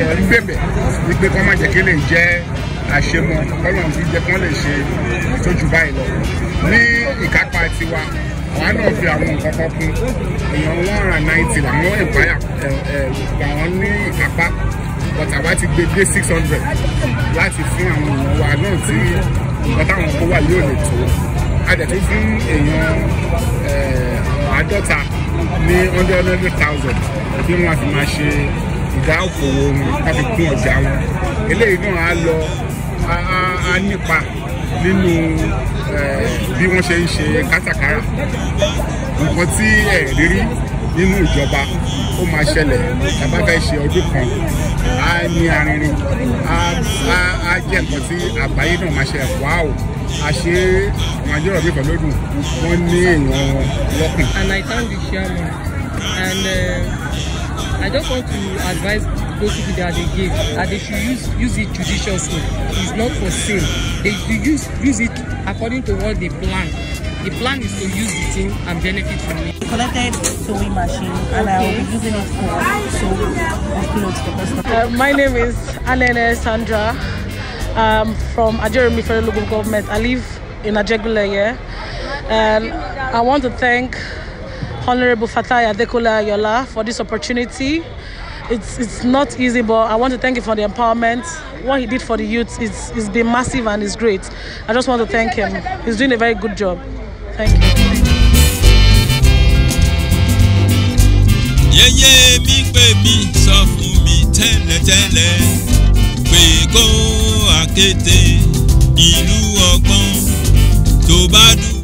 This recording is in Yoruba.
ń gbèbẹ̀ wípé kọ́ má jẹ́ kí lè jẹ́ àṣemọ kọ́lọ̀ ti jẹ́ kán lè ṣe tójú báyìí lọ ní ìkápá tiwa àwa náà fi àwọn nǹkan kan kún èèyàn one hundred and ninety làwọn ìpáyà làwọn ní ìkápá but àwa ti gbé dé six hundred láti fún àwọn èèyàn wa náà tí nǹkan táwọn kó wà yóò lè tó a dẹ̀ tún fún èèyàn àádọ́ta ní hundred hundred thousand bí wọ́n fi máa ṣe ìdá òkòwò wọn láti kún ọjà wọn eléyìí náà á lọ á nípa nínú bí wọ́n ṣe ń ṣe kátàkárà nǹkan tí ẹ̀ rírí nínú ìjọba ó máa ṣẹlẹ̀ tàbá fẹ́ ṣe ọdún kan á ní arinrin á jẹ́ nǹkan tí àgbáyé náà máa ṣe wá o a ṣe nàìjíríà bí pẹ̀lúdùn wọ́n ní èèyàn wọn lọ́kùn. and I thank the chairman and uh, I just want to advise those people that they give that they should use use it judiciously it's not for sale they should use use it according to what they plan the plan is to use the thing and benefit from it. collected sewing machine and I will be using it for sewing of clothes for customers. Uh, my name is Anene Sandra. I'm from Ajeremi Federal Local Government. I live in Ajegule here. And I want to thank Honorable Fatai Adekola Yola for this opportunity. It's, it's not easy, but I want to thank him for the empowerment. What he did for the youth is it's been massive and it's great. I just want to thank him. He's doing a very good job. Thank you. yẹ́yẹ́ mi pè mí sọ fún mi tẹ́lẹ̀tẹ́lẹ̀ pé kó àkété ìlú ọgbọ́n tó bá dùn.